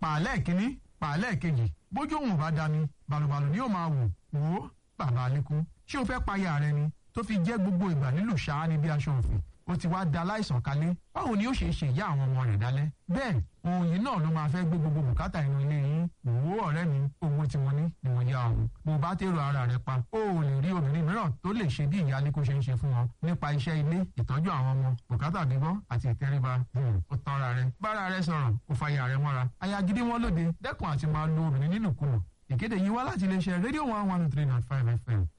pàálẹ̀ kínní pàálẹ̀ kejì bójú òun ò bá dami balùbalù ni yóò máa wò wò ó bàbá alẹ́kùn ṣé o fẹ́ payà rẹ ni tó fi jẹ́ gbogbo ìgbà nílùú ṣáá ni bí aṣọ òfin ó ti wá da láìsàn kalẹ̀ báwo ni ó ṣe ṣe ìyá àwọn ọmọ rẹ̀ dálẹ́ bẹ́ẹ̀ ohun yìí náà ló máa fẹ́ gbé gbogbo bùkátà inú ilé yín òwò ọ̀rẹ́ mi owó tí wọ́n ní ni wọ́n yá ọ̀hún bó o bá tèrò ara rẹ pa ó ò lè rí obìnrin mìíràn tó lè ṣe bí ìyá aliko ṣe ń ṣe fún wọn nípa iṣẹ́ ilé ìtọ́jú àwọn ọmọ bùkátà bíbọ́ àti ìtẹríba ó tán ara rẹ bára rẹ sọ̀rọ̀ ó fàyà rẹ mọ́ra aya gidi wọn lóde dẹ́kun àti máa lo obìnrin nínú kùnà ìkéde yìí wá láti iléeṣẹ́ rédíò one one three nine five fm